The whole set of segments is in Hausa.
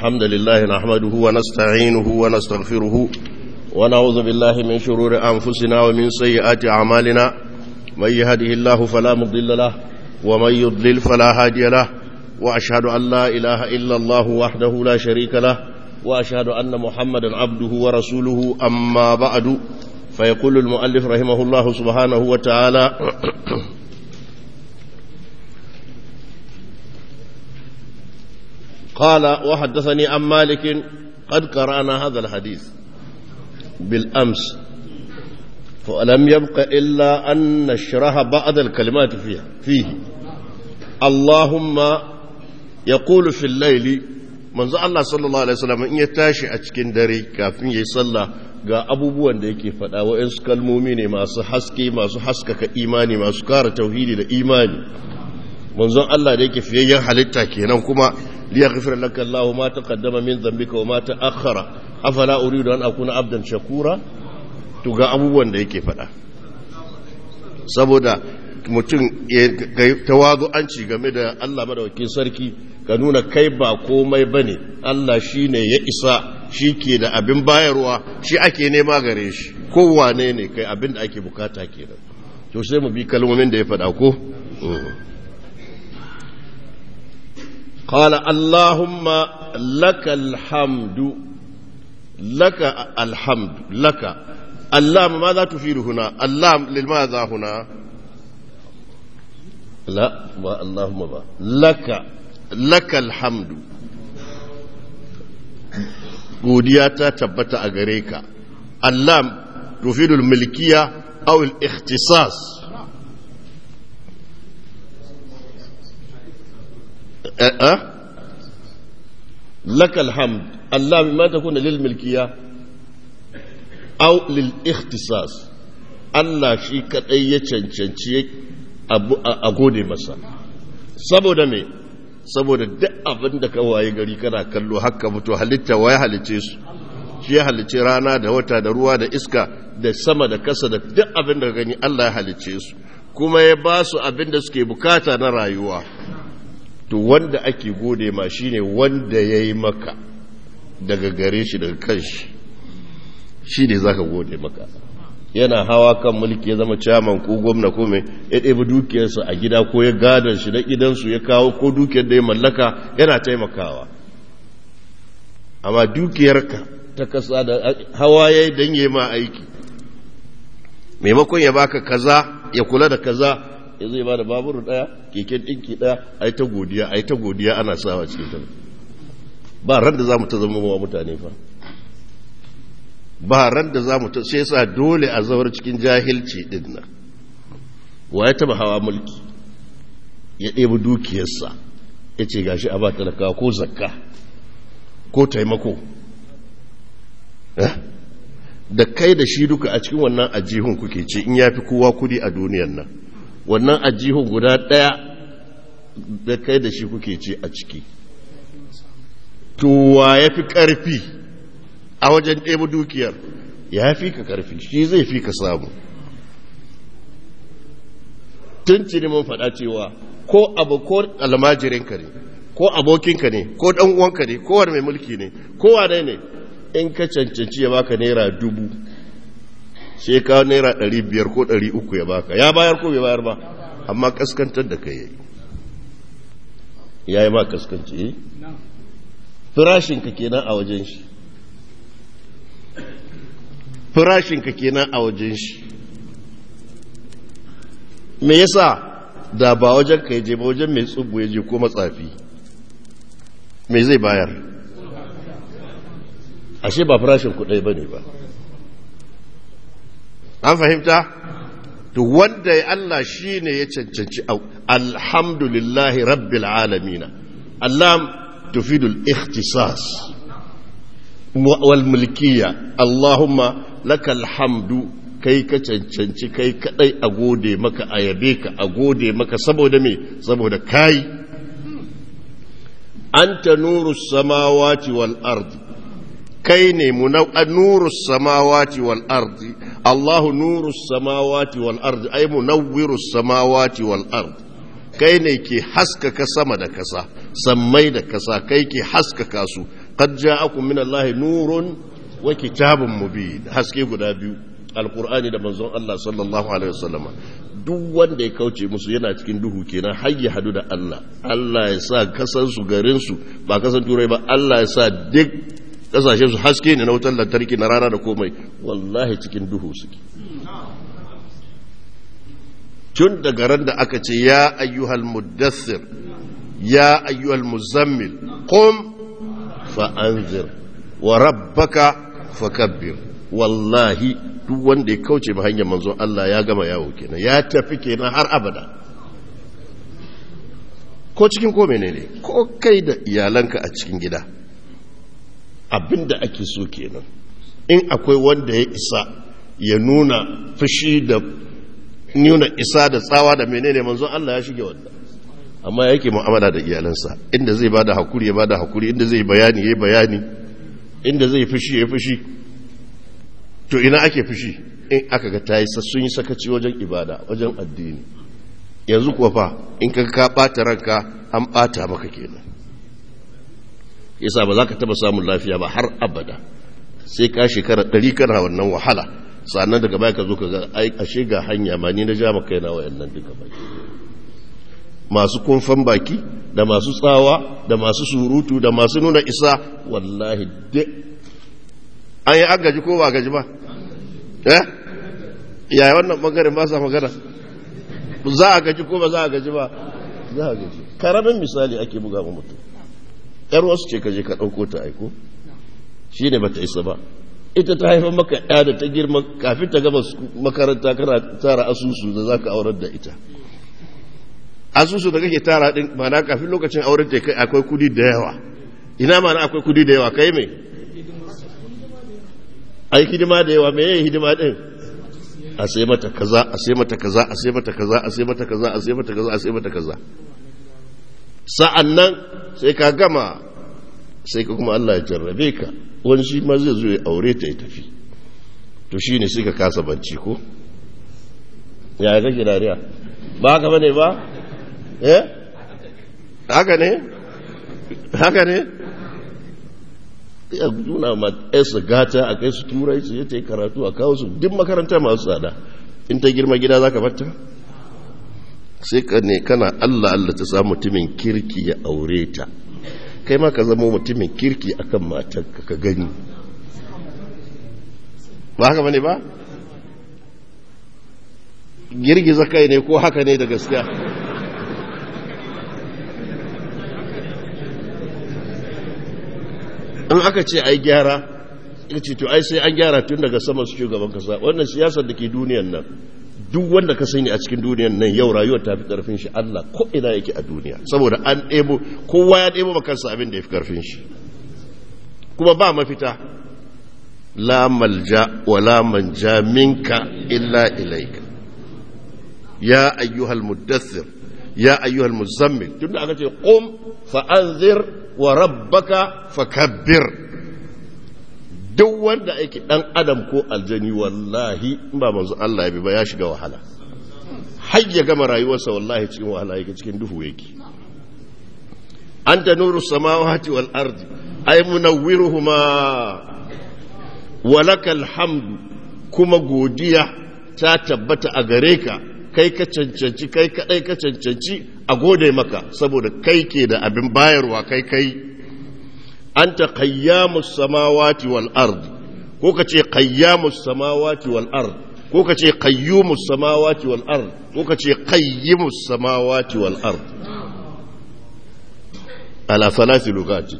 الحمد لله نحمده ونستعينه ونستغفره ونعوذ بالله من شرور أنفسنا ومن سيئات أعمالنا من يهده الله فلا مضل له ومن يضلل فلا هادي له وأشهد أن لا إله إلا الله وحده لا شريك له وأشهد أن محمدا عبده ورسوله أما بعد فيقول المؤلف رحمه الله سبحانه وتعالى قال وحدثني عن مالك قد قرأنا هذا الحديث بالأمس فلم يبق إلا أن نشرح بعض الكلمات فيها فيه اللهم يقول في الليل manzo Allah sallallahu alaihi wasallam in ya tashi a cikin dare kafin yayi sallah ga abubuwan da yake faɗa wa'ansu kalmomi ne masu haske masu haskaka imani masu kara tauhidi da imani manzon Allah da yake fiyayyen halitta kenan kuma liyaghfir laka Allahu ma taqaddama min dhanbika wa ma ta'akhkhara afala uridu an akuna abdan shakura to ga abubuwan da yake faɗa saboda mutum tawazu'anci game da Allah madawakin sarki ka nuna kai ba komai ba ne Allah shi ne ya isa shi ke da abin bayarwa shi ake nema gare shi kowane ne kai abin da ake bukata kenan to sai mu bi kalmomin da ya faɗa ko قال اللهم لك الحمد لك الحمد لك اللام ماذا تفيد هنا اللام لماذا هنا لا ما اللهم با لك laka alhamdu godiya ta tabbata a gare ka allam tufidul milkiya aw al-ikhtisas laka alhamd allam ma takuna lil milkiya aw lil ikhtisas Allah shi kadai ya cancanci a gode masa saboda me saboda duk abin da ka waye gari kana kallo haka mutu halitta waye halice su shi ya halice rana da wata da ruwa da iska da sama da kasa da duk abin da gani Allah ya halice su kuma ya ba su abin da suke bukata na rayuwa to wanda ake gode ma shine wanda ya yi maka daga gare shi daga kanshi shi ne za ka gode maka yana hawa kan mulki ya zama caman ko gwamna ko mai ya ɗebi dukiyarsa a gida ko ya gadon shi na gidansu ya kawo ko dukiyar da ya mallaka yana taimakawa amma dukiyarka ta kasa da hawa ya yi don yi ma aiki maimakon ya baka kaza ya kula da kaza ya zai ba da baburu ɗaya keken ɗinki ɗaya a yi ta godiya a yi ta godiya ana sawa cikin ta ba ran da za mu ta zama wa mutane fa ba ran da za mu ta sai sa dole a zawar cikin jahilci din nan wa ya taba hawa mulki ya ɗebi dukiyarsa ya ce gashi a ba talaka ko zakka ko taimako da kai da shi duka a cikin wannan ajihun kuke ce in ya fi kowa kudi a duniyan nan wannan ajihun guda ɗaya da kai da shi kuke ce a ciki to wa ya fi ƙarfi a wajen ɗaya dukiyar ya fi ka ƙarfi shi zai fi ka samu tun cini mun faɗa cewa ko abu ko almajirinka ne ko abokinka ne ko ɗan uwanka ne ko wani mai mulki ne ko wane ne in ka cancanci ya baka naira dubu sai ka naira ɗari biyar ko ɗari uku ya baka ya bayar ko bai bayar ba amma kaskantar da kai yayi ya yi ma kaskanci firashinka kenan a wajen shi farashinka kenan a wajen shi me yasa da ba wajen ka je ba wajen mai tsubu ya je ko matsafi me zai bayar ashe ba farashin kudai ba ne ba an fahimta to wanda ya Allah shi ne ya cancanci alhamdulillahi rabbil alamina allam tufidul ikhtisas wal mulkiya allahumma lakal hamdu kai ka cancanci kai kadai a gode maka a yabe ka a gode maka saboda me saboda kai anta nuru samawati wal ardi kai ne nuru samawati wal ardi allahu nuru samawati wal ardi ay munawwiru samawati wal ardi kai ne ke haskaka sama da kasa sammai da kasa kai ke haskaka su qad ja'akum min allahi nurun wa kitabun mubin haske guda biyu alqur'ani da manzon Allah sallallahu alaihi wasallama duk wanda ya kauce musu yana cikin duhu kenan har ya hadu da Allah Allah ya sa kasan su garin su ba kasan turai ba Allah ya sa duk kasashen su haske ne na wutar lantarki na rana da komai wallahi cikin duhu suke tun daga ran da aka ce ya ayyuhal muddassir ya ayyuhal muzammil qum fa anzir wa rabbaka fakabbir wallahi duk wanda ya kauce ma hanyar manzo Allah ya gama yawo kenan ya tafi kenan har abada ko cikin ko menene ko kai da iyalanka a cikin gida abinda ake so kenan in akwai wanda ya isa ya nuna fushi da nuna isa da tsawa da menene manzon Allah ya shige wannan amma yake mu'amala da iyalansa inda zai bada hakuri ya bada hakuri inda zai bayani yayi bayani inda zai fushi ya fushi to ina ake fushi in aka ga tayi sun yi sakaci wajen ibada wajen addini yanzu kuwa fa in ka ka bata ranka an bata maka kenan yasa ba za ka taba samun lafiya ba har abada sai ka shekara ɗari kana wannan wahala sannan daga baya ka zo ka ga ashe ga hanya ma ni na ja maka yana wayannan duka baki masu kumfan baki da masu tsawa da masu surutu da masu nuna isa wallahi duk an yi agaji ko ba gaji ba eh yaya wannan bangaren ba sa magana za a gaji ko ba za a gaji ba za a gaji karamin misali ake buga ma mutum yar wasu ce ka je ka ɗauko ta aiko shi ne ba ta isa ba ita ta haifar maka ya da ta girma kafin ta gama makaranta kana tara asusu da za ka aurar da ita asusu da kake tara din mana kafin lokacin auren ta kai akwai kudi da yawa ina mana akwai kudi da yawa kai mai ai hidima da yawa me yayi hidima din a sai mata kaza a sai mata kaza a sai mata kaza a sai mata kaza a sai mata kaza a sai mata kaza sa'annan sai ka gama sai ka kuma Allah ya jarrabe ka wani shi ma zai zo ya aure ta ya tafi to shi ne sai ka kasa banci ko ya kake dariya ba haka bane ba eh haka ne haka ne ya nuna ma su gata a kai su turai su yi ta yi karatu a kawo su duk makaranta masu tsada in ta girma gida za ka batta sai ka ne kana Allah Allah ta samu mutumin kirki ya aure ta kai ma ka zama mutumin kirki akan matarka ka gani ba haka bane ba girgiza kai ne ko haka ne da gaskiya in aka ce ai gyara ya ce to ai sai an gyara tun daga sama su shugaban kasa wannan siyasar da ke duniyan nan duk wanda ka sani a cikin duniyan nan yau rayuwar ta fi karfin shi Allah ko ina yake a duniya saboda an ɗebo kowa ya ɗebo makansa abin da ya fi karfin shi kuma ba mafita la malja wa la manja minka illa ilaika ya ayyuhal muddathir ya ayyuhal muzammil tunda aka ce qum fa anzir wa rabbaka fakabbir duk wanda aiki dan adam ko aljani wallahi in ba manzo Allah ya bi ba ya shiga wahala har ya gama rayuwarsa wallahi cikin wahala yake cikin duhu yake anta nuru samawati wal ardi ay munawwiruhuma walakal hamdu kuma godiya ta tabbata a gare ka kai ka cancanci kai kadai ka cancanci a gode maka saboda kai ke da abin bayarwa kai kai anta qayyamus samawati wal ard ko ka ce qayyamus samawati wal ard ko ka ce qayyumus samawati wal ard ko ka ce qayyimus samawati wal ard ala salasi lugati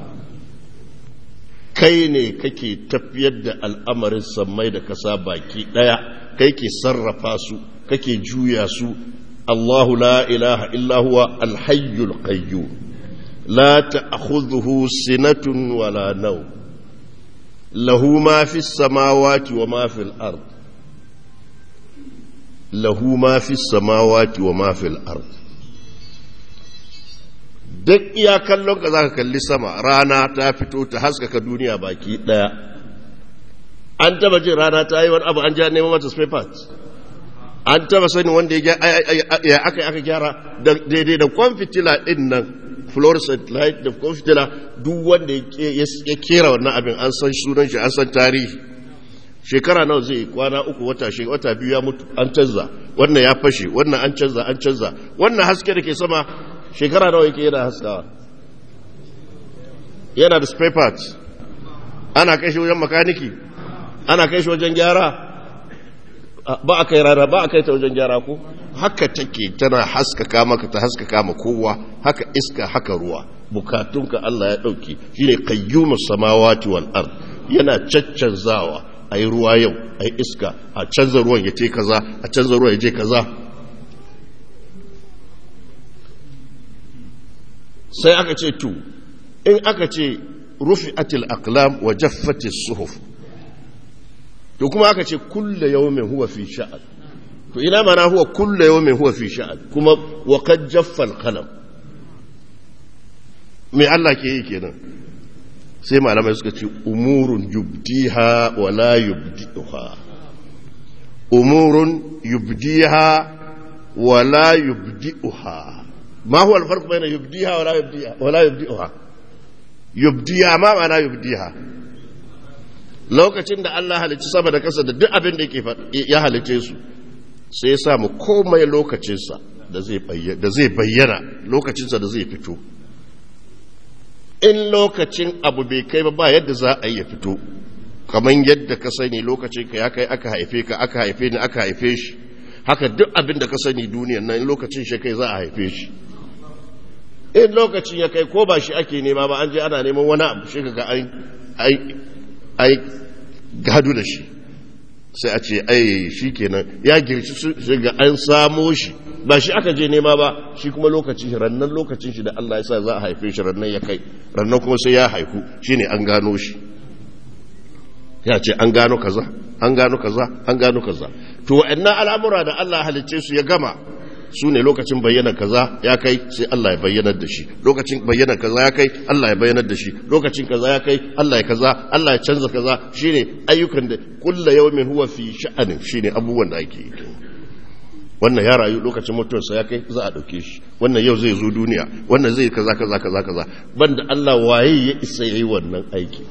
kai ne kake tafiyar da al'amarin sammai da kasa baki daya kai ke sarrafa su kake juya su Allahu la ilaha illa huwa alhayyul qayyum لا تأخذه سنة ولا نوم له ما في السماوات وما في الأرض له ما في السماوات وما في الأرض duk iya kallon ka zaka kalli sama rana ta fito ta haskaka duniya baki daya an taba jin rana ta yi wani abu an ja neman mata spare parts an taba sani wanda ya aka aka gyara daidai da kwan fitila din nan fluorescent light da ko fitila duk wanda ya kera wannan abin an san sunan shi an san tarihi shekara nawa zai kwana uku wata shi wata biyu ya mutu an canza wannan ya fashe wannan an canza an canza wannan haske da ke sama shekara nawa yake yana haskawa yana da spare parts ana kai shi wajen makaniki ana kai shi wajen gyara ba a kai rana ba a kai ta wajen gyara ko haka take tana haskaka maka ta haskaka ma kowa haka iska haka ruwa bukatunka Allah ya dauke shine qayyumus samawati wal ard yana caccanzawa ayi ruwa yau ayi iska a canza ruwan ya ce kaza a canza ruwan ya je kaza sai aka ce to in aka ce rufi'atil aqlam wa jaffatis suhuf to kuma aka ce kulle yawmin huwa fi sha'an to ina mana huwa kulle yawmin huwa fi sha'an kuma wa qad jaffa al-qalam me Allah ke yi kenan sai malamai suka ce umurun yubdiha wa la yubdiha umurun yubdiha wa la yubdiha ma huwa al-farq bayna yubdiha wa la yubdiha wa la yubdiha yubdiha ma ma'ana yubdiha lokacin da Allah halicci sama da kasa da duk abin da ya halicce su sai ya samu komai lokacinsa da zai bayyana lokacinsa da zai fito in lokacin abu bai kai ba ba yadda za a yi ya fito kamar yadda ka sani lokacin ka ya kai aka haife ka aka haife ni aka haife shi haka duk abin da ka sani duniyan nan lokacin shi kai za a haife shi in lokacin ya kai ko ba shi ake nema ba an je ana neman wani abu shi ga ai gado da shi sai a ce ai shi kenan ya girci shi ga an samo shi ba shi aka je nema ba shi kuma lokacin shi rannan lokacin shi da Allah ya sa za a haife shi rannan ya kai rannan kuma sai ya haiku shine an gano shi ya ce an gano kaza an gano kaza an gano kaza to wa'annan al'amura da Allah halicce su ya gama su ne lokacin bayyana kaza ya kai sai Allah ya bayyanar da shi lokacin bayyana kaza ya kai Allah ya bayyanar da shi lokacin kaza ya kai Allah ya kaza Allah ya canza kaza shine ayyukan da kulla yawmin huwa fi sha'anin shine abubuwan da ake yi wannan ya rayu lokacin mutuwarsa ya kai za a dauke shi wannan yau zai zo duniya wannan zai kaza kaza kaza kaza banda Allah waye ya isa yayi wannan aiki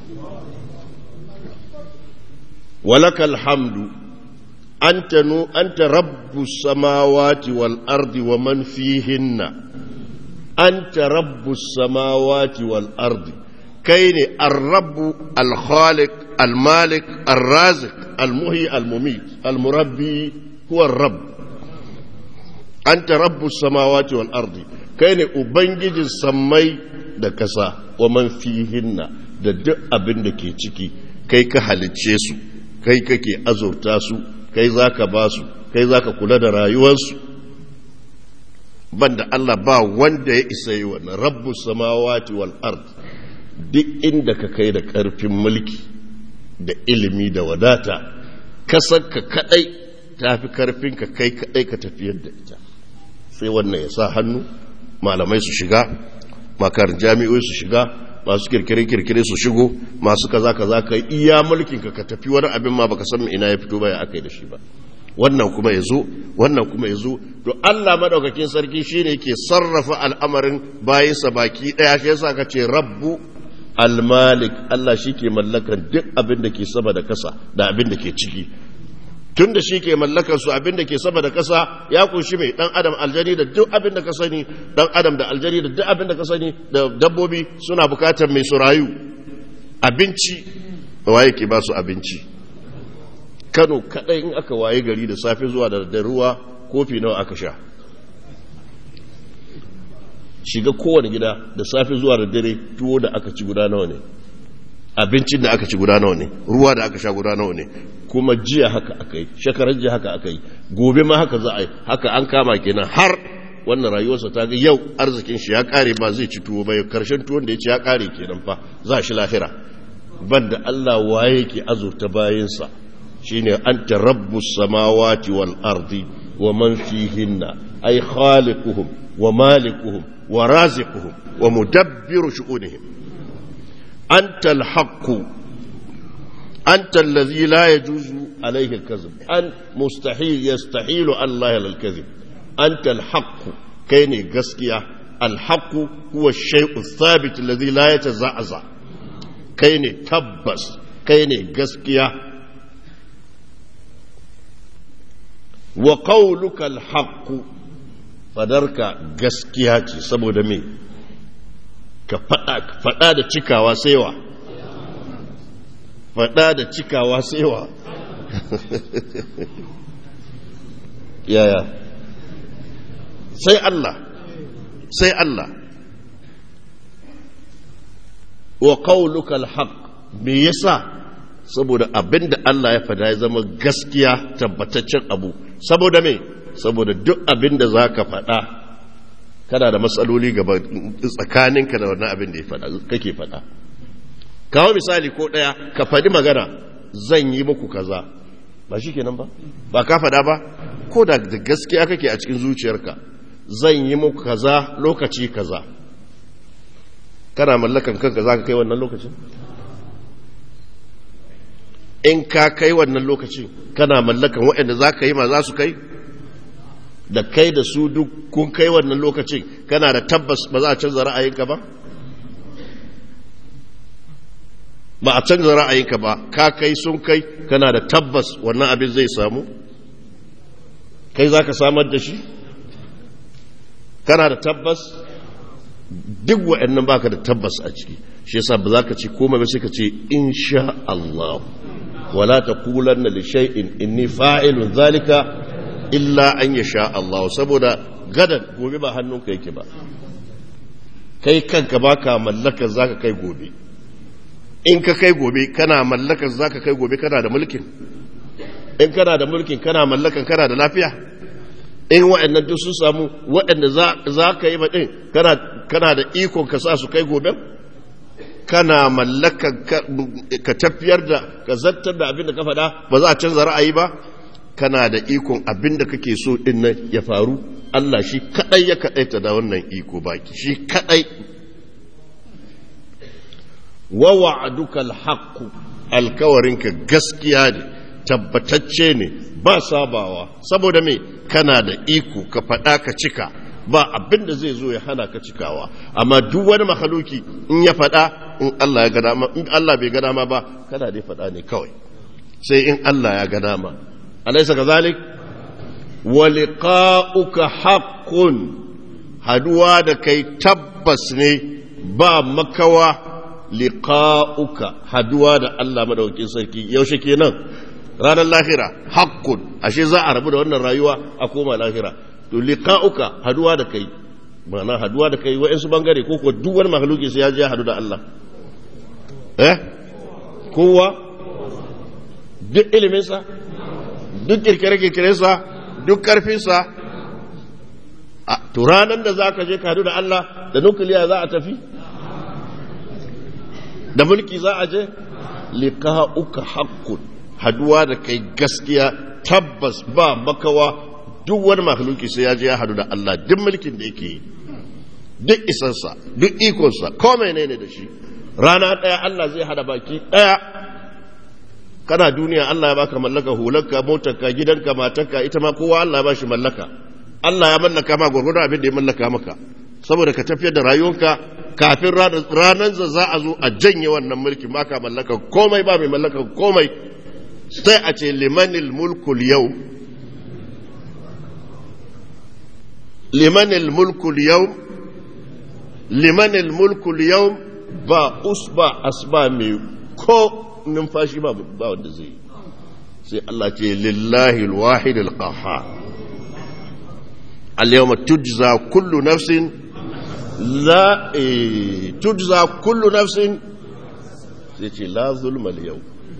walakal hamdu أنت, نو أنت رب السماوات والأرض ومن فيهن أنت رب السماوات والأرض كين الرب الخالق المالك الرازق المهي المميت المربي هو الرب أنت رب السماوات والأرض كين أبنجج السمي دكسا ومن فيهن da duk abin da ke ciki kai ka halicce su kai kake azurta su kai za ka ba su kai za ka kula da rayuwarsu banda Allah ba wanda ya isa yi wannan rabbu samawati wal ard duk inda ka kai da karfin mulki da ilimi da wadata kasar ka kadai tafi karfin ka kai kadai ka tafiyar da ita sai wannan ya sa hannu malamai su shiga makar jami'oi su shiga masu kirkire-kirkire su shigo masu kaza kaza ka iya mulkin ka ka tafi wani abin ma baka san ina ya fito ba ya aka yi da shi ba wannan kuma ya zo wannan kuma ya zo to Allah madaukakin sarki shine yake sarrafa al'amarin bayansa baki daya shi yasa ka ce rabbu al-malik Allah shike mallakan duk abin da ke sama da kasa da abin da ke ciki tun da shi ke mallakar su abin da ke sama da kasa ya kunshi mai dan adam aljani da duk abin da ka sani dan adam da aljani da duk abin da ka sani da dabbobi suna bukatar mai su rayu abinci waye ke ba su abinci kano kadai in aka waye gari da safe zuwa da ruwa kofi nawa aka sha shiga kowane gida da safe zuwa da dare tuwo da aka ci guda nawa ne abincin da aka ci guda nawa ne ruwa da aka sha guda nawa ne kuma jiya haka aka yi shekarar jiya haka aka yi gobe ma haka za a yi haka an kama kenan har wannan rayuwarsa ta ga yau arzikin shi ya kare ba zai ci tuwo ba karshen tuwon da ya ci ya kare kenan fa za shi lahira banda Allah waye ke azurta bayansa shine anta rabbus samawati wal ardi wa man fihinna ay khaliquhum wa malikuhum wa raziquhum wa mudabbiru shu'unihim anta al-haqq anta alladhi la yajuzu alayhi al-kadhib an mustahil yastahilu Allah al-kadhib anta al-haqq kai ne gaskiya alhaku huwa shay'u thabit alladhi la yataza'za kai ne tabbas kai ne gaskiya wa qawluka alhaqu fadarka gaskiya ce saboda me ka faɗa da cikawa saiwa faɗa da cikawa saiwa yaya sai Allah sai Allah wa qawluka alhaq me yasa saboda abinda Allah ya fada ya zama gaskiya tabbataccen abu saboda me saboda duk abinda zaka fada kana da matsaloli gaba tsakaninka da wannan abin da ya fada kake fada kawo misali ko daya ka fadi magana zan yi muku kaza ba shi kenan ba ba ka fada ba ko da gaskiya kake a cikin zuciyarka zan yi muku kaza lokaci kaza kana mallakan kanka za ka kai wannan lokacin in ka kai wannan lokacin kana mallakan waɗanda za ka yi ma za su kai da kai da su duk kun kai wannan lokacin kana da tabbas ba za a canza ra'ayinka ba ba a canza ra'ayinka ba ka kai sun kai kana da tabbas wannan abin zai samu kai za ka samar da shi kana da tabbas duk wa'annan baka da tabbas a ciki shi yasa ba za ka ce komai ba sai ka ce insha Allah wala taqulanna li shay'in inni fa'ilun zalika illa an yasha Allah saboda gadan gobe ba hannunka yake ba kai kanka baka mallakar zaka kai gobe in ka kai gobe kana mallakar zaka kai gobe kana da mulkin in kana da mulkin kana mallakan kana da lafiya in waɗannan duk sun samu waɗanda za ka yi maɗin kana da ikon ka sa su kai gobe kana mallakan ka tafiyar da ka zartar da abin da ka faɗa ba za a canza ra'ayi ba kana da ikon abin da kake so ɗin nan ya faru Allah shi kaɗai ya kaɗaita da wannan iko baki shi kaɗai wa wa'aduka alhaqqu alkawarinka gaskiya ne tabbatacce ne ba sabawa saboda me kana da iko ka faɗa ka cika ba abin da zai zo ya hana ka cikawa amma duk wani makhaluki in ya faɗa in Allah ya ga dama in Allah bai ga dama ba kana dai faɗa ne kawai sai in Allah ya ga dama alaysa kazalik wa liqa'uka haqqun haduwa da kai tabbas ne ba makawa liqa'uka haduwa da Allah madaukakin sarki yaushe kenan ranar lahira haqqun ashe za a rabu da wannan rayuwa a koma lahira to liqa'uka haduwa da kai ma'ana haduwa da kai wa'ansu bangare ko ko duk wani makhluki sai ya je hadu da Allah eh kowa duk iliminsa duk kirkire-kirkirensa duk karfinsa a to ranar da za ka je ka hadu da Allah da nukiliya za a tafi da mulki za a je liqa'uka haqqun haduwa da kai gaskiya tabbas ba makawa duk wani makhluki sai ya je ya hadu da Allah duk mulkin da yake yi duk isansa duk ikonsa ko menene da shi rana ɗaya Allah zai hada baki ɗaya kana duniya Allah ya baka mallaka hularka motarka gidanka matarka ita ma kowa Allah ya bashi mallaka Allah ya mallaka ma gurgurda abin da ya mallaka maka saboda ka tafiyar da rayuwarka kafin ranar da za a zo a janye wannan mulki maka mallaka komai ba mai mallaka komai sai a ce limanil mulkul yau limanil mulkul yau limanil mulkul yau ba usba asba mai ko numfashi ba ba wanda zai yi sai Allah ce lillahi alwahid alqahhar al-yawma tujza kullu nafsin la tujza kullu nafsin sai ce la zulma al-yawm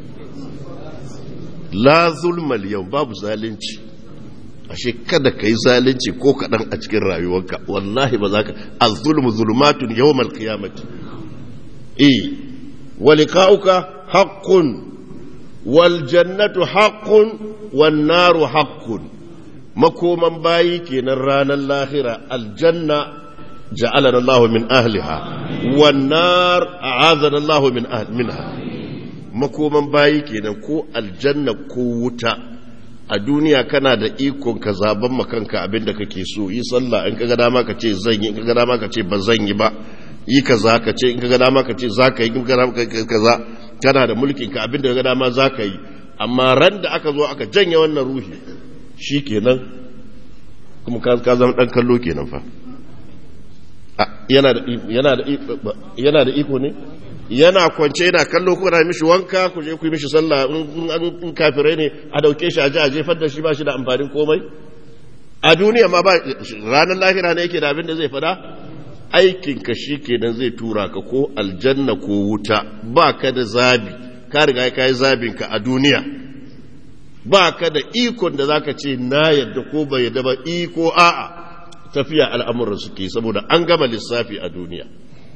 la zulma al-yawm babu zalunci ashe kada ka yi zalunci ko kaɗan a cikin rayuwarka wallahi ba za ka az-zulmu zulumatun yawmal qiyamati eh wa liqa'uka haqqun wal jannatu haqqun wan naru haqqun makoman bayi kenan ranar lahira aljanna ja'alana Allah min ahliha wan nar a'azana Allah min minha makoman bayi kenan ko aljanna ko wuta a duniya kana da ikon ka zaben makanka abin da kake so yi sallah in kaga dama ka ce zan yi in kaga dama ka ce ba zan yi ba yi kaza ka ce in kaga dama ka ce za ka yi in kaga dama kaza kana da mulkin ka abin da kaga dama za ka yi amma ran da aka zo aka janye wannan ruhi shi kenan kuma ka zama dan kallo kenan fa yana da yana da iko ne yana kwance yana kallo ko na mishi wanka ku je ku yi mishi sallah in kafirai ne a dauke shi a ji a jefar da shi ba shi da amfanin komai a duniya ma ba ranar lahira ne yake da abin da zai fada aikin ka shi kenan zai tura ka ko aljanna ko wuta ba ka da zabi ka riga ka yi zabin ka a duniya ba ka da ikon da zaka ce na yadda ko bai yadda ba iko a'a tafiya al'amuran suke saboda an gama lissafi a duniya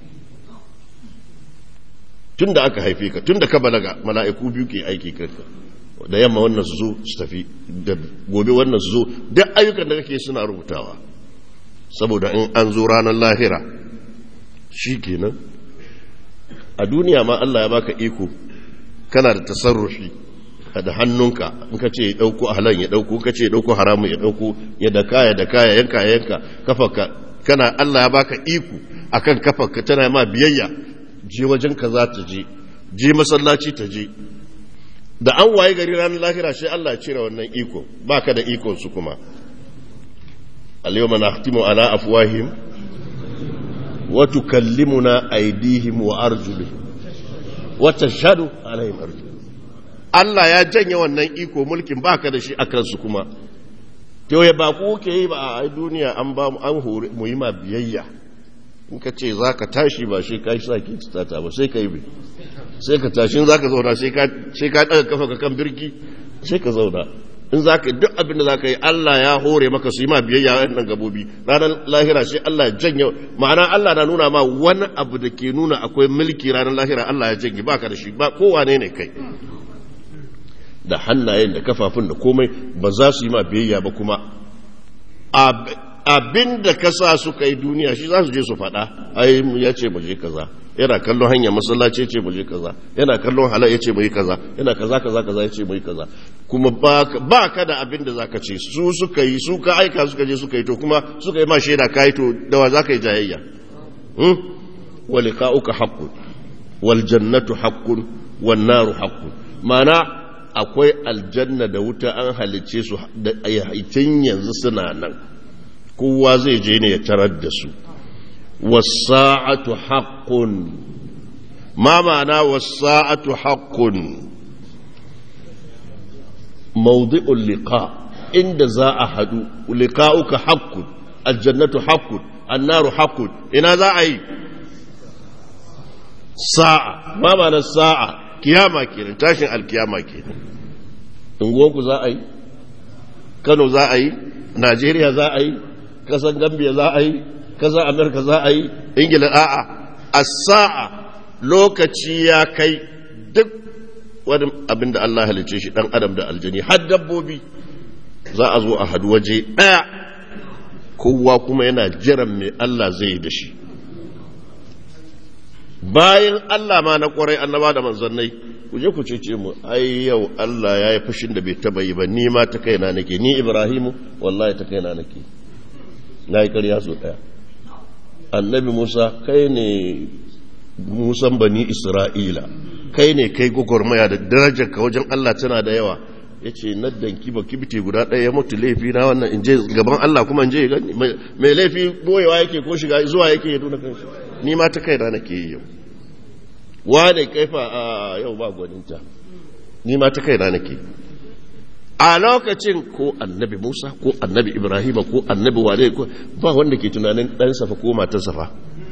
tun da aka haife ka tun da ka balaga mala'iku biyu ke aiki kanka da yamma wannan su zo su tafi da gobe wannan su zo duk ayyukan da kake suna rubutawa saboda in an zo ranar lahira shi kenan a duniya ma Allah ya baka iko kana da tasarrufi da hannunka in ka ce ya ɗauko halan ya ɗauko ka ce ya ɗauko haramun ya ɗauko ya daka ya daka ya yanka ya yanka kafarka kana Allah ya baka iko akan kafarka tana ma biyayya je wajen ka za ta je je masallaci ta je da an waye gari ranar lahira sai Allah ya cire wannan iko baka da ikon su kuma al-yawma nahtimu ala afwahihim wa tukallimuna aydihim wa arjuluhum wa tashhadu alaihim arjuluhum Allah ya janye wannan iko mulkin baka da shi akan su kuma to ya ba ku ke yi ba a duniya an ba mu an hore mu yi ma biyayya in ka ce za ka tashi ba shi ka yi sa ke tata ba sai ka yi sai ka tashi za ka zauna sai ka ɗaga kafa ka kan birki sai ka zauna in za ka duk abin da za ka yi Allah ya hore maka su yi ma biyayya nan gabobi ranar lahira sai Allah ya janye ma'ana Allah na nuna ma wani abu da ke nuna akwai mulki ranar lahira Allah ya janye ba ka da shi ba kowane ne kai da hannayen da kafafun da komai ba za su yi ma biyayya ba kuma abin da ka sa suka yi duniya shi za su je su faɗa ai ya ce mu je kaza yana kallon hanyar masallaci ya ce mu je kaza yana kallon halal ya ce mu yi kaza yana kaza kaza kaza ya ce mu yi kaza kuma ba ka da abin da zaka ce su suka yi su ka aika suka je suka yi to kuma suka yi ma shaida ka yi to da wa zaka yi jayayya hmm wa liqa'uka haqqun wal jannatu haqqun wan naru haqqun ma'ana akwai aljanna da wuta an halicce su da tun yanzu suna nan kowa zai je ne ya tarar da su wasa'atu haqqun ma ma'ana wasa'atu haqqun mawdi'ul liqa inda za a hadu liqa'uka haqqun aljannatu haqqun annaru haqqun ina za a yi sa'a ma ma'ana sa'a kiyama kenan tashin alkiyama kenan unguwanku za a yi kano za a yi najeriya za a yi kasan gambia za a yi kasan amerika za a yi ingila a'a a sa'a lokaci ya kai duk wani abin da allah halice shi dan adam da aljani har dabbobi za a zo a hadu waje ɗaya kowa kuma yana jiran mai allah zai yi da shi bayan Allah ma na kwarai annaba da manzannai ku je ku cece mu ai yau Allah ya yi fushin da bai taba yi ba ni ma ta kaina nake ni Ibrahimu wallahi ta kaina nake na yi ƙarya so ɗaya annabi Musa kai ne Musan bani Isra'ila kai ne kai gwagwarmaya da darajar ka wajen Allah tana da yawa ya ce na danki ba kibiti guda ɗaya ya mutu laifi na wannan in je gaban Allah kuma in je gani mai laifi boyewa yake ko shiga zuwa yake ya nuna kanshi ni ma ta kaina nake yi yau wane kaifa a yau ba gwaninta ni ma ta kaina nake a lokacin ko annabi Musa ko annabi Ibrahim ko annabi wane ko ba wanda ke tunanin dan safa ko matan safa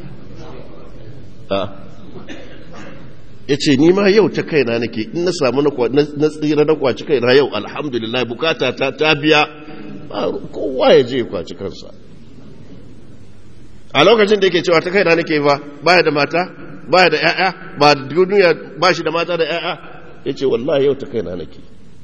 a ya ce ni ma yau ta kaina nake in na samu na tsira na kwaci kaina yau alhamdulillah bukata ta ta biya kowa ya je kwaci kansa a lokacin da yake cewa ta kaina nake ba baya da mata baya da ƴaƴa ba duniya ba shi da mata da ƴaƴa yace wallahi yau ta kaina nake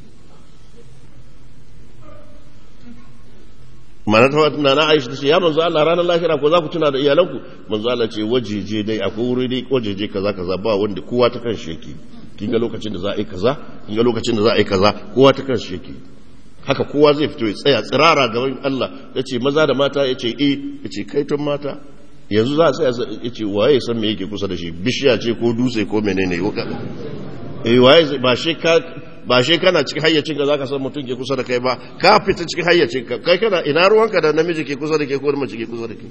mana ta wata na Aisha tace ya manzo Allah ranar lahira ko za ku tuna da iyalanku manzo Allah ce wajeje dai akwai wuri dai wajeje kaza kaza ba wanda kowa ta kan sheki kin ga lokacin da za a yi kaza kin ga lokacin da za a yi kaza kowa ta kan sheki haka kowa zai fito ya tsaya tsirara gaban Allah ya ce maza da mata ya ce e ya ce kaiton mata yanzu za a tsaya ya ce waye san me yake kusa da shi bishiya ce ko dutse ko menene eh waye ba shi ka ba shi kana cikin hayyacin ka zaka san mutum ke kusa da kai ba ka fita cikin hayyacin ka kai kana ina ruwanka da namiji ke kusa da kai ko mace ke kusa da kai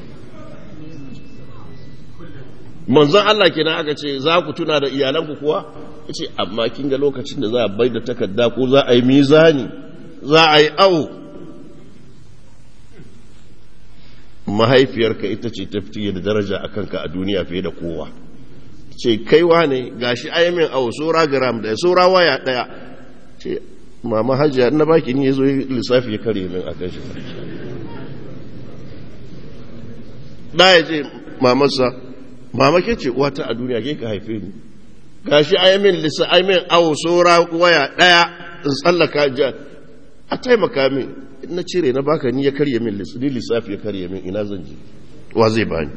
manzon Allah kenan aka ce za ku tuna da iyalanku kuwa yace amma kin ga lokacin da za a bai da takarda ko za a yi mizani za a yi awo mahaifiyarka ita ce ta fiye da daraja a kanka a duniya fiye da kowa ce kaiwa ne gashi ayyamin awo saura gram daya saura waya daya ce mama hajiya na baki ni ya zo lissafi ya kare min a kan shi da ya ce mamarsa mama ke ce wata a duniya ke ka haife ni gashi ayyamin lissa ayyamin awo saura waya daya in tsallaka jiya a taimaka min na cire na baka ni ya karye min ni lissafi ya karye min ina zan je wa zai bani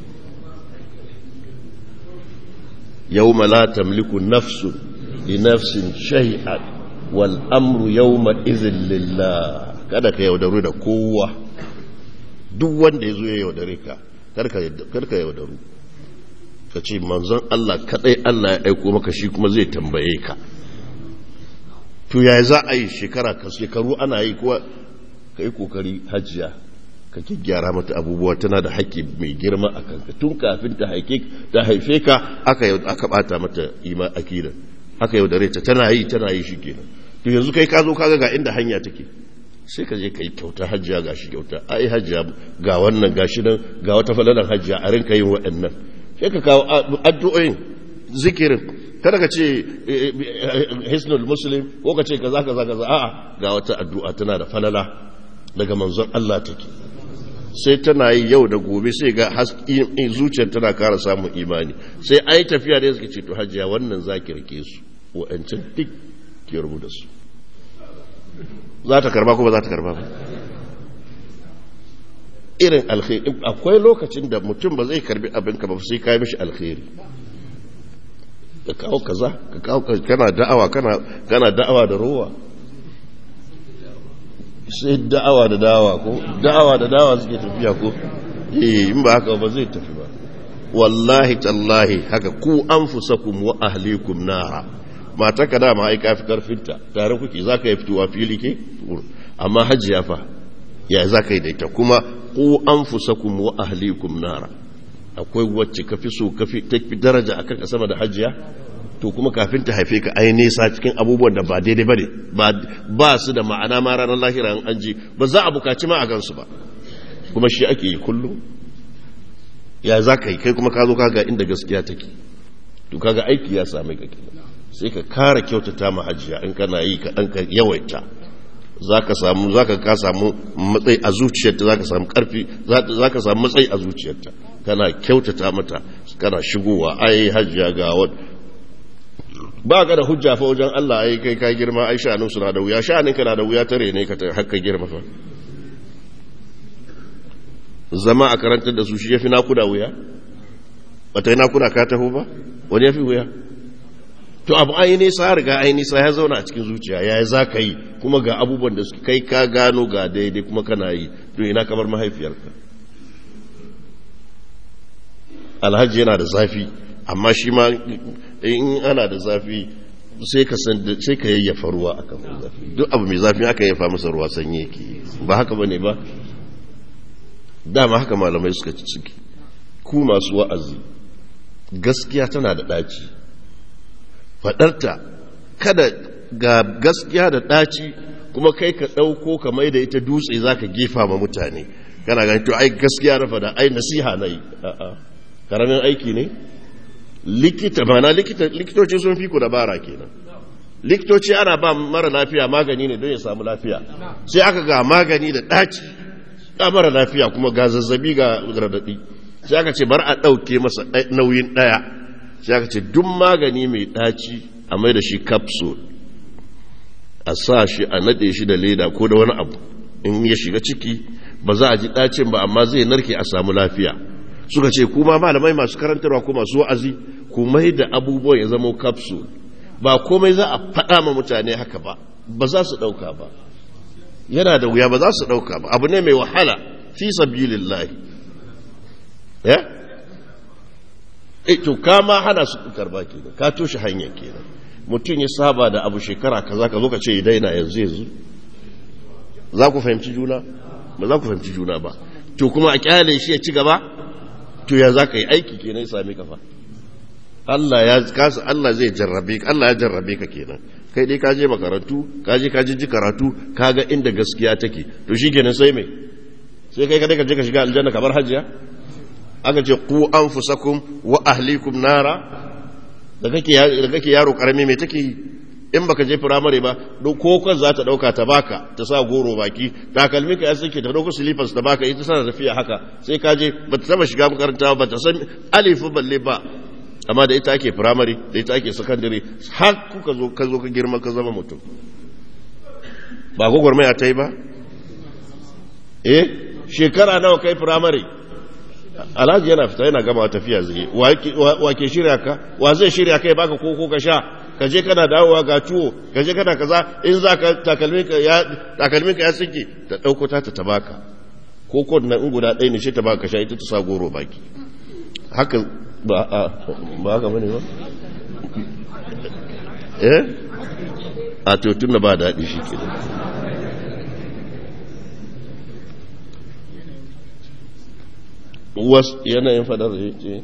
yawma la tamliku nafsun li nafsin shay'an wal amru yawma idhin lillah kada ka yaudaru da kowa duk wanda yazo ya yaudare ka karka karka yaudaru ka ce manzon Allah kadai Allah ya aiko maka shi kuma zai tambaye ka to ya za a yi shekara ka shekaru ana yi kuwa ka yi kokari hajiya ka gyara mata abubuwa tana da haƙƙi mai girma a kanka tun kafin ta haife ka aka aka bata mata ima akida aka yaudare ta tana yi tana yi shikenan to yanzu kai ka zo kaga ga inda hanya take sai ka je ka yi kyauta hajiya ga shi kyauta ai hajiya ga wannan ga shi nan ga wata falalan hajiya a rinka yin waɗannan sai ka kawo addu'o'in zikirin kada ka ce hisnul muslim ko ka ce kaza kaza kaza a'a ga wata addu'a tana da falala daga manzon Allah take sai tana yi yau da gobe sai ga zuciyar tana kara samun imani sai ai tafiya da suke ce to hajiya wannan zaki rike su wa'ancan duk ke rubuta su za ta karba ko ba za ta karba ba irin alkhairi akwai lokacin da mutum ba zai karbi abinka ba sai kai mishi alkhairi ka kawo kaza ka kawo kana da'awa kana kana da'awa da rowa sai da'awa da da'awa ko da'awa da da'awa suke tafiya ko eh in ba haka ba zai tafi ba wallahi tallahi haka ku anfusakum wa ahlikum nara mata ka dama ai kafi karfinta tare kuke zaka yi fitowa fili ke amma hajiya fa ya zaka yi da ita kuma ku anfusakum wa ahlikum nara akwai wacce ka fi so ka fi daraja akan sama da hajiya to kuma kafin ta haife ka ai nesa cikin abubuwan da ba daidai bane ba ba su da ma'ana ma ranar lahira an anji ba za a bukaci ma a gansu ba kuma shi ake yi kullum ya za ka yi kai kuma ka zo kaga inda gaskiya take to kaga aiki ya same ka kenan sai ka kara kyautata ma hajiya in kana yi ka dan ka yawaita zaka samu zaka ka samu matsayi a zuciyarta zaka samu karfi zaka samu matsayi a zuciyarta kana kyautata mata kana shigowa ai hajiya ga wani ba ka da hujja fa wajen Allah ai kai ka girma ai sha'anin suna da wuya sha'anin ka na da wuya tare ne ka hakka girma fa zama a karantar da su shi yafi nakuda wuya bata yi nakuda ka taho ba wani yafi wuya to abu ai nisa riga ai nisa ya zauna a cikin zuciya ya za ka yi kuma ga abubuwan da suke kai ka gano ga daidai kuma kana yi to ina kamar mahaifiyarka alhaji yana da zafi amma shi ma in ana da zafi sai ka sai ka yayyafa ruwa akan zafi duk abu mai zafi aka yayyafa masa ruwa sanye yake ba haka bane ba dama haka malamai suka ci ciki ku masu wa'azi gaskiya tana da ɗaci faɗarta kada ga gaskiya da ɗaci kuma kai ka ɗauko ka mai da ita dutse za ka gefa ma mutane kana gani to ai gaskiya na faɗa ai nasiha na yi a'a karamin aiki ne likita mana likitoci sun fi ku dabara kenan likitoci ana ba mara lafiya magani ne don ya samu lafiya sai aka ga magani da ɗaci ga mara lafiya kuma ga zazzabi ga radadi sai aka ce bar a ɗauke masa nauyin ɗaya sai aka ce duk magani mai ɗaci a mai da shi capsule a sa shi a naɗe shi da leda ko da wani abu in ya shiga ciki ba za a ji ɗacin ba amma zai narke a samu lafiya suka ce kuma malamai masu karantarwa ko masu wa'azi ku mai da abubuwan ya zama capsule ba komai za a faɗa ma mutane haka ba ba za su ɗauka ba yana da wuya ba za su ɗauka ba abu ne mai wahala fi sabilillahi ya eh to ka ma hana su karba kenan ka toshe hanyar kenan mutum ya saba da abu shekara kaza ka zo ka ce ya daina yanzu yanzu za ku fahimci juna ba za ku fahimci juna ba to kuma a kyale shi ya ci gaba to ya za ka yi aiki kenan ya sami kafa Allah ya kasa Allah zai jarrabe ka Allah ya jarrabe ka kenan kai dai ka je makarantu ka je ka ji karatu ka ga inda gaskiya take to shikenan sai me sai kai kadai ka je ka shiga aljanna kamar hajjiya aka ce ku anfusakum wa ahlikum nara da kake da kake yaro karami me take yi in baka je firamare ba ko kan za ta dauka ta baka ta sa goro baki takalmi ka ya suke ta dauko slippers ta baka ita sana tafiya haka sai ka je ba ta taba shiga makaranta ba ta san alifu balle ba amma da ita ake firamare da ita ake sakandare har kuka zo ka zo ka girma ka zama mutum ba gwagwarmaya ta yi ba eh shekara nawa kai firamare alhaji yana fita yana gama tafiya zai wa ke shirya ka wa zai shirya kai baka koko ka sha ka je kana dawowa ga tuwo ka je kana kaza in za ka takalmin ka ya sike ta ɗauko ta ta tabaka koko na in guda ɗaya ne shi ta baka sha ita ta sa goro baki haka ba a ba haka bane ba eh a to tun da ba daɗi shi ke wasu yanayin fadar da yake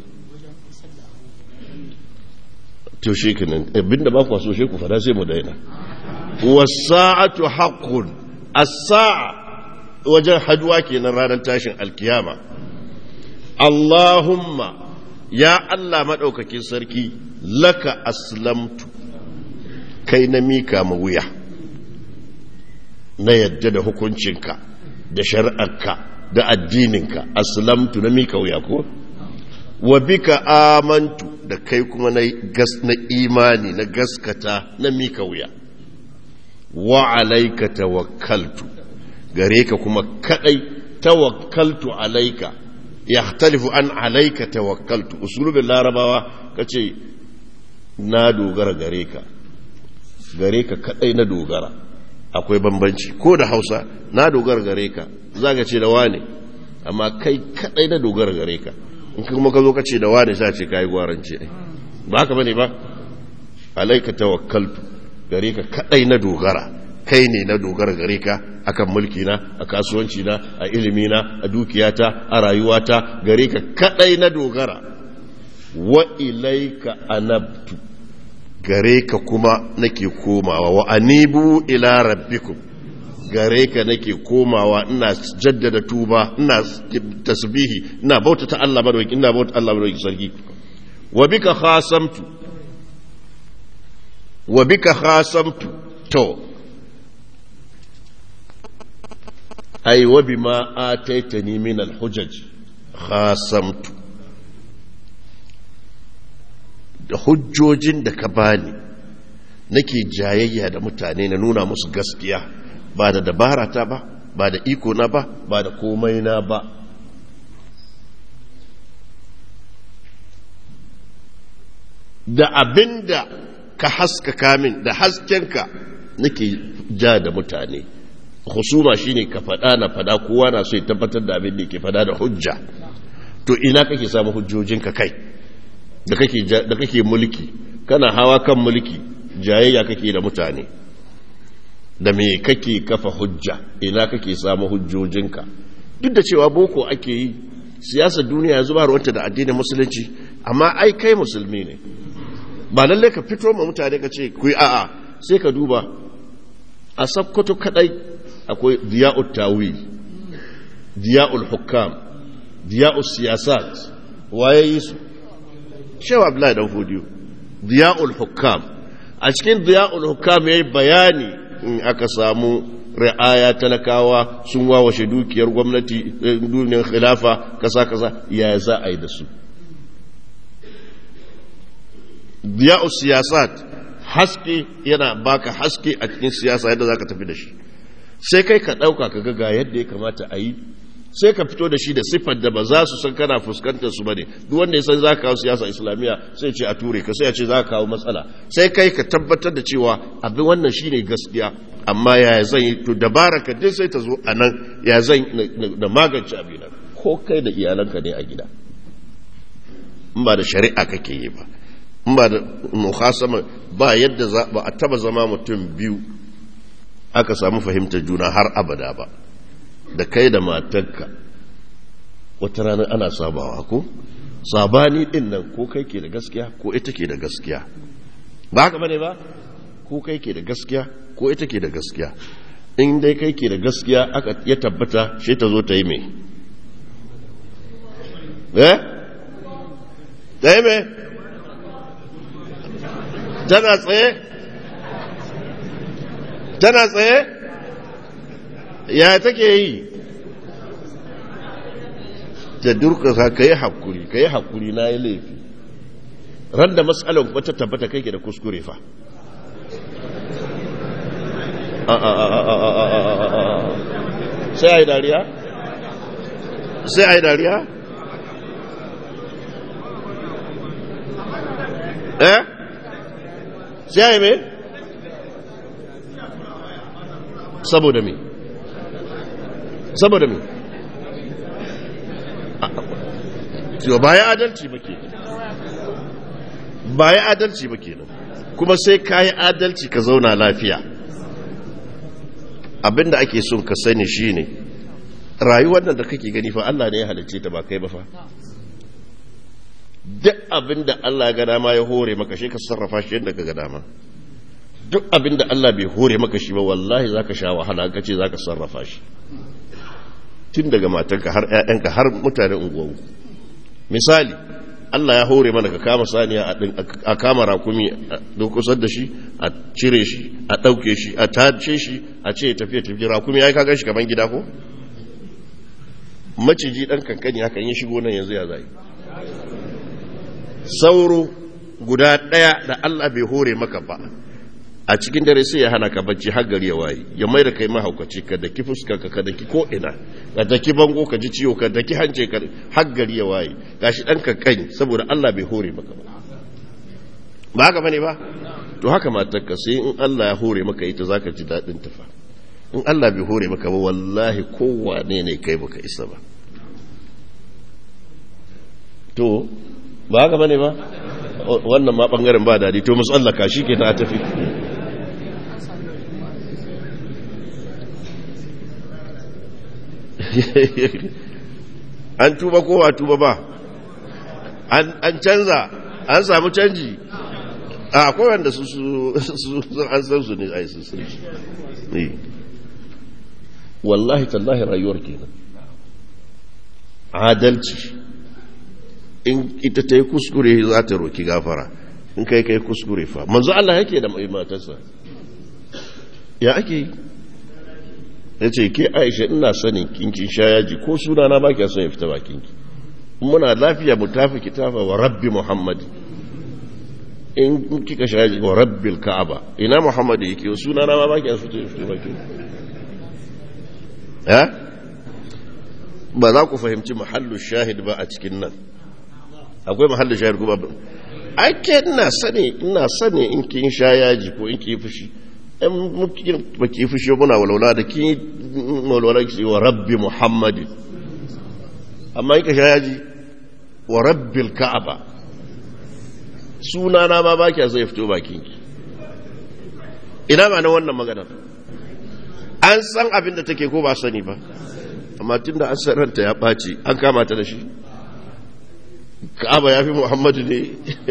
to shi kenan abinda ba ku so shi ku fada sai mu daina wasa'atu haqqun as-sa'a wajen haduwa kenan ranar tashin alkiyama Allahumma ya Allah madaukakin sarki laka aslamtu kai na mika ma wuya na yadda da hukuncinka da shari'arka da addininka aslamtu na mika wuya ko wa bika amantu da kai kuma na na imani na gaskata na mika wuya wa alaika tawakkaltu gare ka kuma kadai tawakkaltu alaika yahtalifu an alaika tawakkaltu usulubin larabawa kace na dogara gare ka gare ka kadai na dogara akwai bambanci ko da hausa na dogara gare ka za ka ce da wane amma kai kadai na dogara gare ka in kuma ka zo ka ce da wane sa ce kayi gwarance ba haka bane ba alaika tawakkaltu gare ka kadai na dogara kai ne na dogara gare ka akan mulki na a kasuwanci na a ilimi na a dukiyata a rayuwata gare ka kadai na dogara wa ilaika anabtu gare ka kuma nake komawa wa anibu ila rabbikum gare ka nake komawa ina jaddada tuba ina tasbihi ina bauta ta Allah madawaki ina bauta Allah madawaki sarki wa bika khasamtu wa bika khasamtu to ai wa bima ataitani min al-hujaj khasamtu da hujjojin da ka bani nake jayayya da mutane na nuna musu gaskiya ba da dabara ta ba ba da iko na ba ba da komai na ba da abinda ka haskaka min da haskenka nake ja da mutane husuma shine ka faɗa na faɗa kowa na so ya tabbatar da abin da ke faɗa da hujja to ina kake samu hujjojinka kai da kake mulki kana hawa kan mulki jayayya kake da mutane da me kake kafa hujja ina kake samu hujjojinka duk da cewa boko ake yi siyasar duniya yanzu ba ruwanta da addinin musulunci amma ai kai musulmi ne ba lallai ka fito ma mutane ka ce ku yi a'a sai ka duba a sakkwato kadai akwai diya'ul tawil diya'ul hukam diya'ul siyasat waye yi su shewa abdullahi dan fodiyo diya'ul hukam a cikin diya'ul hukam yayi bayani in aka samu ri'aya talakawa sun wawashe dukiyar gwamnati duniyar khilafa kasa kasa ya za a yi da su diya'ul siyasat haske yana baka haske a cikin siyasa yadda zaka tafi da shi sai kai ka dauka ka ga yadda ya kamata a yi sai ka fito da shi da siffar da ba za su san kana fuskantar su bane duk wanda ya san za ka kawo siyasa islamiyya sai ce a ture ka sai ya ce za ka kawo matsala sai kai ka tabbatar da cewa abin wannan shine gaskiya amma ya zan yi to dabara ka dai sai ta zo a nan ya zan na magance abin ko kai da iyalanka ne a gida in ba da shari'a kake yi ba in ba da muhasama ba yadda za ba a taba zama mutum biyu aka samu fahimtar juna har abada ba da kai da matarka wata rana ana sabawa ko sabani din nan ko kai ke da gaskiya ko ita ke da gaskiya ba haka bane ba ko kai ke da gaskiya ko ita ke da gaskiya in dai kai ke da gaskiya aka ya tabbata shi ta zo ta yi mai eh ta yi mai tana tsaye tana tsaye ya take yi ta durka ka yi hakuri ka yi hakuri na yi laifi ran da matsalar kuma ta tabbata kai ke da kuskure fa sai a yi dariya? sai a yi dariya? eh? sai a yi mai? saboda me? saboda me? yau ba ya adalci ba ke ba ya adalci ba ke kuma sai ka yi adalci ka zauna lafiya abinda ake son ka sani shine rayuwar nan da kake gani fa Allah ne ya halicce ta ba kai ba fa duk abinda Allah ya ga dama ya hore maka shi ka sarrafa shi yadda ka ga dama duk abinda Allah bai hore maka shi ba wallahi zaka sha wahala ka ce zaka sarrafa shi tun daga matanka har ƴaƴanka har mutanen unguwanku misali Allah ya hore mana ka kama saniya a kama rakumi a dokusar da shi a cire shi a ɗauke shi a tace shi a ce tafiye tafiye rakumi ya yi kagan shi kaman gida ko? maciji ɗan kankani haka yi shigo nan yanzu ya zai sauro guda ɗaya da Allah bai hore maka ba a cikin dare sai ya hana ka bacci har gari ya waye ya mai da kai mahaukaci ka daki fuskar ka daki ko ina ka daki bango ka ji ciwo ka daki hance ka har gari ya waye gashi dan ka kai saboda Allah bai hore maka ba ba haka bane ba to haka matar ka sai in Allah ya hore maka ita zaka ji dadin ta fa in Allah bai hore maka ba wallahi kowane ne kai baka isa ba to ba haka bane ba wannan ma bangaren ba dadi to musallaka shike na tafi an tuba ko ba tuba ba an canza an samu canji a akwai wanda su su an san su ne a yi sun ne wallahi tallahi rayuwar kenan adalci in ita ta yi kuskure za ta roki gafara in kai kai kuskure fa manzo Allah yake da mai matarsa ya ake yi ya ce ke aisha ina sanin kinkin sha yaji ko suna na baki son ya fita bakinki muna lafiya mu tafi kitafa wa rabbi muhammad in kika sha yaji wa rabbil ka'aba ina muhammad yake suna na ma baki son ya fita bakinki ya ba za ku fahimci mahallu shahid ba a cikin nan akwai mahallu shahid kuma ba ake ina sani ina sani in kin sha yaji ko in ki fushi in ba ki fushi muna walwala da ki walwala ki wa rabbi muhammadin amma in ka sha yaji wa rabbil ka'aba suna na ma ba kya zai fito bakin ki ina ma na wannan maganar an san abin da take ko ba sani ba amma tun da an san ranta ya ɓaci an kama ta da shi ka'aba ya fi muhammadu ne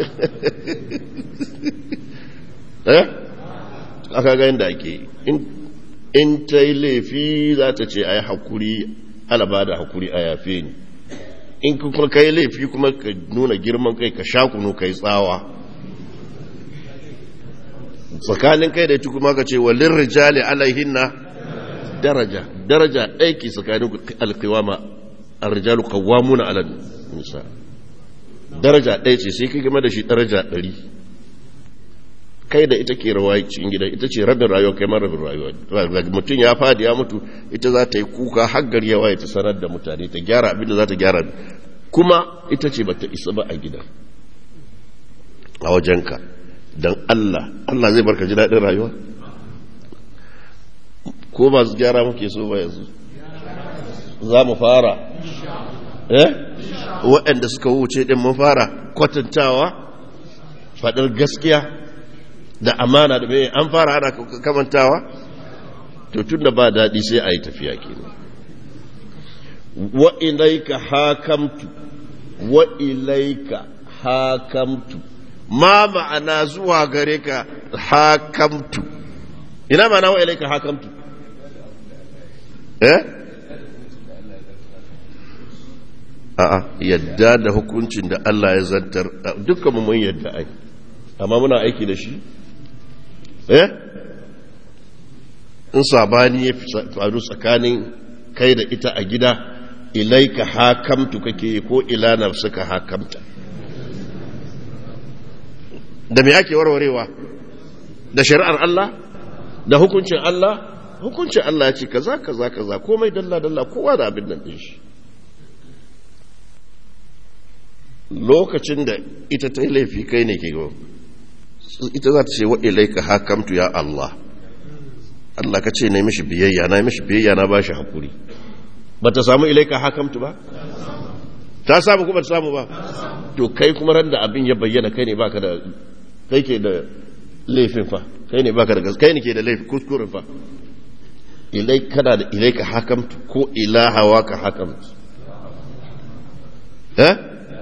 eh aka ga yadda ake in ta yi laifi za ta ce a yi haƙuri alaba da haƙuri a yafe ni in kuma ka yi laifi kuma ka nuna girman kai ka sha kunu ka yi tsawa tsakanin kai da kuma ka ce walin rijali alaihinna daraja daraja aiki tsakanin alkiwama a rijalu kawamuna ala nisa daraja ɗaya ce sai kai game da shi daraja ɗari kai da ita ke rawa cikin gida ita ce rabin rayuwa kai ma rabin rayuwa mutum ya fadi ya mutu ita za ta yi kuka har gari ya waye ta sanar da mutane ta gyara abin da za ta gyara kuma ita ce bata isa ba a gida a wajenka don Allah Allah zai barka ji daɗin rayuwa ko masu gyara muke so ba yanzu za mu fara eh waɗanda suka wuce ɗin mun fara kwatantawa faɗar gaskiya da amana da mai an fara ana kamantawa to tun da ba daɗi sai a yi tafiya kenan wa ilaika hakamtu wa ilaika hakamtu ma ma'ana zuwa gare ka hakamtu ina ma'ana wa ilaika hakamtu eh a'a yadda da hukuncin da Allah ya zantar dukkan mun yadda ai amma muna aiki da shi eh in sabani ya faru tsakanin kai da ita a gida ilaika hakamtu kake ko ila nafsuka hakamta da me ake warwarewa da shari'ar Allah da hukuncin Allah hukuncin Allah ya ce kaza kaza kaza komai dalla dalla kowa da abin nan din shi lokacin da ita ta laifi kai ne ke gaba ita za ta ce wa ilaika hakamtu ya Allah Allah ka ce na mishi biyayya na mishi biyayya na bashi hakuri ba ta samu ilaika hakamtu ba ta samu kuma ta samu ba to kai kuma ran da abin ya bayyana kai ne baka da kai ke da laifin fa kai ne baka da gas kai ne ke da laifin kuskuren fa ilai kana da ilaika hakamtu ko ilahawa ka hakamtu eh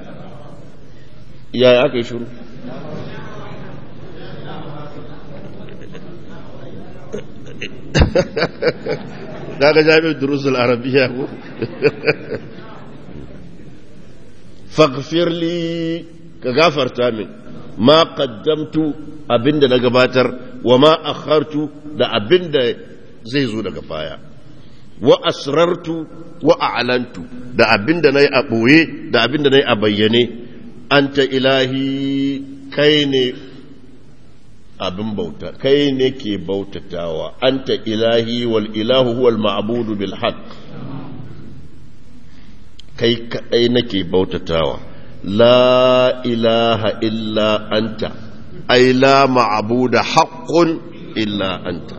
yaya aka yi shuru daga jami'ar durusul arabiya ko faghfirli ka gafarta min ma qaddamtu abinda na gabatar wa ma akhartu da abinda zai zo daga baya wa asrartu wa a'lantu da abinda nayi a boye da abinda nayi a bayyane anta ilahi kai ne abin bauta kai ne ke bautatawa anta ilahi wal ilahu huwal ma'budu bil haqq kai kadai nake bautatawa la ilaha illa anta ai la ma'buda haqqun illa anta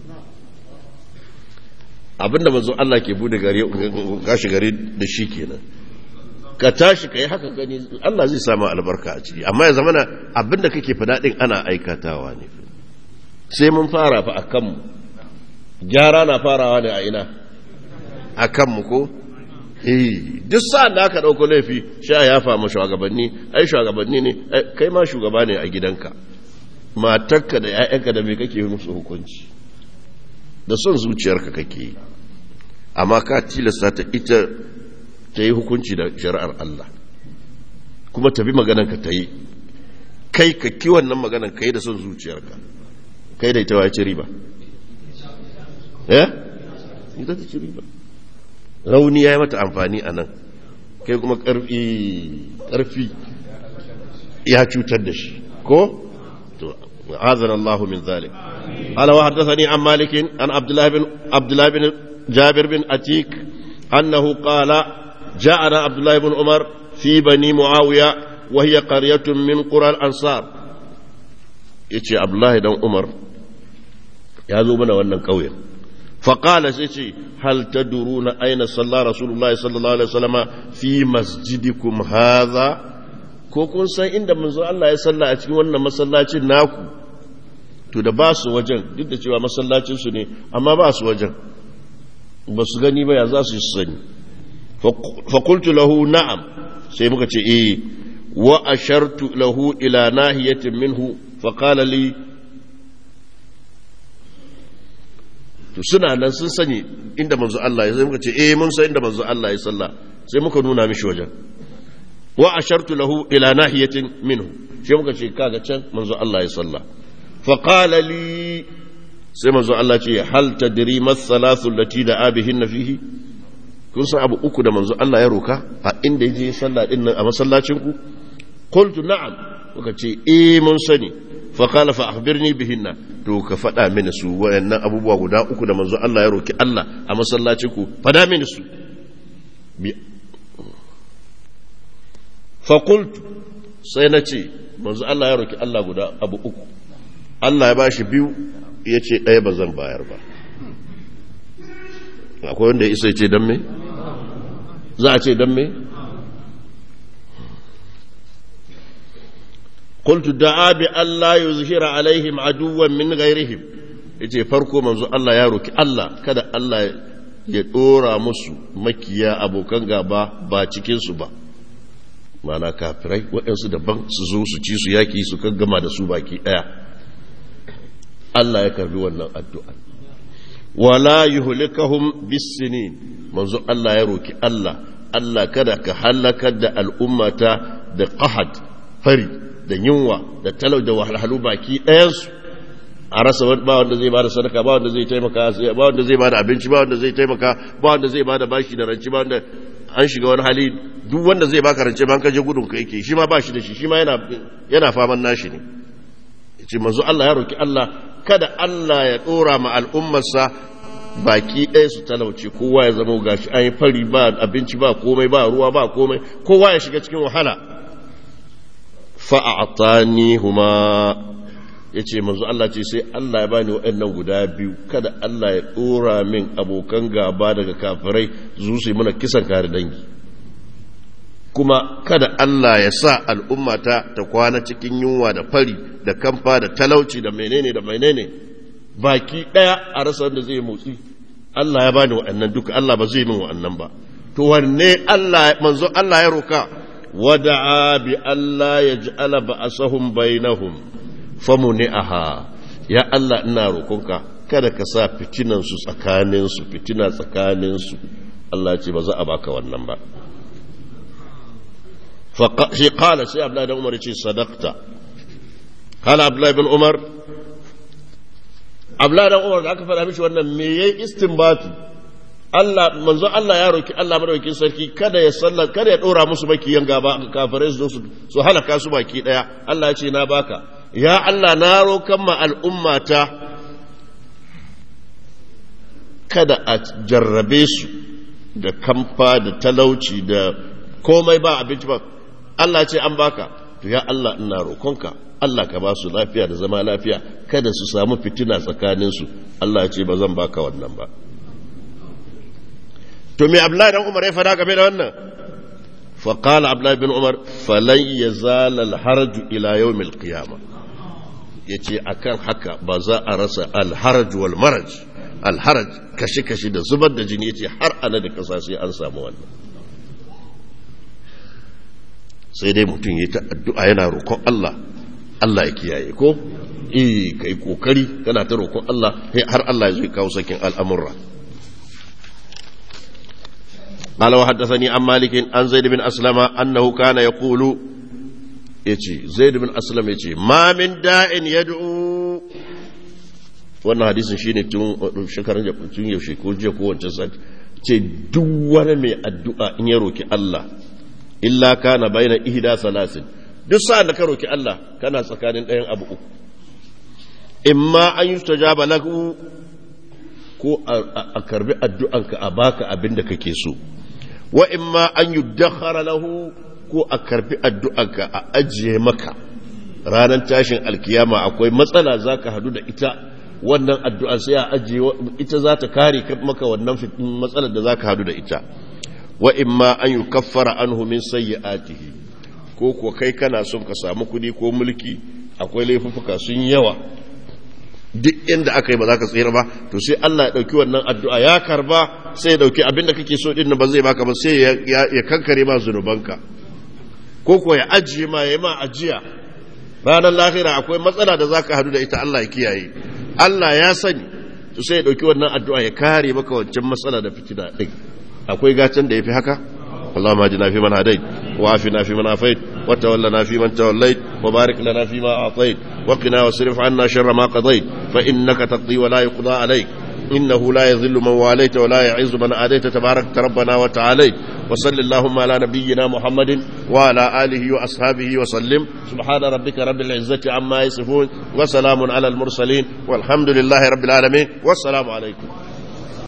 abinda manzo Allah ke bude gari gashi gari da shi kenan ka tashi ka yi haka gani Allah zai samu albarka a ciki amma ya zamana abinda kake fada din ana aikatawa ne sai mun fara fa a kanmu gyara na farawa ne a ina a kanmu ko eh duk sa'an da aka dauko laifi sha ya famu shugabanni ai shugabanni ne kai ma shugaba ne a gidanka matarka da 'ya'yanka da me kake musu hukunci da son zuciyarka kake yi amma ka tilasta ta ita ta yi hukunci da shari'ar Allah kuma tafi maganarka ta yi kai ka ki wannan maganar ka yi da son zuciyarka kai da ita wa ci riba eh ita ta ci riba rauni ya yi mata amfani a nan kai kuma ƙarfi ya cutar da shi ko to azan Allah min zalik ala wa haddathani an malikin an abdullah bin abdullah bin jabir bin atik annahu qala جاءنا عبد الله بن عمر في بني معاوية وهي قرية من قرى الأنصار يتي عبد الله بن عمر يا زوبنا wannan kauyen فقال سيتي هل تدرون أين صلى رسول الله صلى الله عليه وسلم في مسجدكم هذا ko kun san inda manzo Allah ya salla a cikin wannan masallacin naku to da ba su wajen duk da cewa masallacin su ne amma ba su wajen ba su gani ba ya za su yi sani فقلت له نعم sai muka ce eh wa ashartu lahu ila nahiyatin minhu fa qala li to suna nan sun sani inda manzo Allah ya sai muka ce eh mun san inda manzo Allah ya salla sai muka nuna mishi wajen wa ashartu lahu ila nahiyatin minhu sai muka ce kaga can manzo Allah ya salla fa qala li sai manzo Allah ce hal tadri mas salatu allati da abihin fihi kun san abu uku da manzo Allah ya roka a inda yaje sallah din nan a masallacin ku qultu na'am kuka ce eh mun sani fa qala fa akhbirni bihinna to ka fada mini su wayannan abubuwa guda uku da manzo Allah ya roki Allah a masallacin ku fada mini su fa qultu sai na ce manzo Allah ya roki Allah guda abu uku Allah ya bashi biyu ya ce ɗaya ba zan bayar ba akwai wanda ya isa ce don me za a ce don me قلت دعا بأن لا يظهر عليهم عدوا من غيرهم yace farko manzo Allah ya roki Allah kada Allah ya dora musu makiya abokan gaba ba cikin su ba mana kafirai waɗansu daban su zo su ci su yaki su gama da su baki ɗaya Allah ya karbi wannan addu'a wala yuhlikahum bisinin manzo Allah ya roki Allah Allah kada ka halakar da al'ummata da qahad fari da yunwa da talau da wahalhalu baki ɗayansu a rasa ba wanda zai bada sadaka ba wanda zai taimaka ba wanda zai bada abinci ba wanda zai taimaka ba wanda zai bada bashi da ranci ba wanda an shiga wani hali duk wanda zai baka rance ban kaje gudun ka yake shi ma ba shi da shi shi ma yana yana faman nashi ne yace manzo Allah ya roki Allah kada Allah ya dora ma al'ummarsa baki ɗaya su talauce kowa ya zama gashi an yi fari ba abinci ba komai ba ruwa ba komai kowa ya shiga cikin wahala fa'atani huma ya ce manzo Allah ce sai Allah ya bani waɗannan guda biyu kada Allah ya ɗora min abokan gaba daga kafirai zu su yi mana kisan kare dangi kuma kada Allah ya sa al'ummata ta kwana cikin yunwa da fari da kamfa da talauci da menene da menene baki ɗaya a rasa wanda zai motsi Allah ya bani waɗannan duka Allah ba zai min waɗannan ba to wanne Allah manzo Allah ya roka ودعا بألا يجعل بأسهم بينهم فمنعها يا الله ina roƙonka kada ka sa fitinan su tsakanin su fitina tsakanin su Allah ya ce ba za a baka wannan ba fa shi qala sai Abdullah ibn Umar ya ce sadaqta qala Abdullah ibn Umar Abdullah ibn Umar da aka faɗa mishi wannan me yayi istinbati Allah manzo Allah ya roki Allah madaukakin sarki kada ya sallar kada ya dora musu makiyan gaba kafirai su su su halaka su baki daya Allah ya ce na baka ya Allah na rokan ma al'ummata kada a jarrabe su da kamfa da talauci da komai ba abinci ba Allah ce an baka to ya Allah ina rokonka Allah ka ba su lafiya da zama lafiya kada su samu fitina tsakaninsu Allah ya ce ba zan baka wannan ba to me Abdullahi dan Umar ya fada game da wannan fa qala Abdullahi bin Umar falan yazal al haraj ila yawm al qiyamah yace akan haka ba za a rasa al haraj wal maraj al haraj kashi kashi da zubar da jini yace har ana da kasa sai an samu wannan sai dai mutum yayi ta addu'a yana roƙon Allah Allah ya kiyaye ko eh kai kokari kana ta roƙon Allah har Allah ya zo kawo sakin al'amurra قال وحدثني عن مالك عن زيد بن أسلم أنه كان يقول يجي زيد بن أسلم يجي ما من داء يدعو wannan hadisin shine tun shekaran tun yaushe ko jiya ko wancan sati ce duk wani mai addu'a in ya roki Allah illa kana baina ihda salasin duk sa'an da ka roki Allah kana tsakanin ɗayan abu uku imma an yustajaba lahu ko a karbi addu'anka a baka abin da kake so wa imma an yi lahu ko a karbi addu'anka a ajiye maka ranar tashin alkiyama akwai matsala za ka hadu da ita wannan addu'a sai a ajiye ita za ta kare maka wannan matsalar da za ka hadu da ita wa imma an yi kaffara an min sayyi'atihi ko kuwa kai kana son ka samu kudi ko mulki akwai laifuffuka sun yawa duk inda aka yi ba za ka tsira ba to sai Allah ya ɗauki wannan addu'a ya karba sai ya ɗauki abinda kake so ɗin ba zai baka ba sai ya kankare ma zunubanka ko ko ya ajiye ma ya ma ajiya ranar lahira akwai matsala da za ka hadu da ita Allah ya kiyaye Allah ya sani to sai ya ɗauki wannan addu'a ya kare maka wancan matsala da fitina ɗin akwai gatan da ya fi haka اللهم اهدنا فيمن هديت وعافنا فيمن عافيت وتولنا فيمن توليت وبارك لنا فيما اعطيت وقنا واصرف عنا شر ما قضيت فانك تقضي ولا يقضى عليك إنه لا يذل من واليت ولا يعز من آديت تبارك ربنا وتعاليت وصل اللهم على نبينا محمد وعلى آله وأصحابه وسلم سبحان ربك رب العزة عما يصفون وسلام على المرسلين والحمد لله رب العالمين والسلام عليكم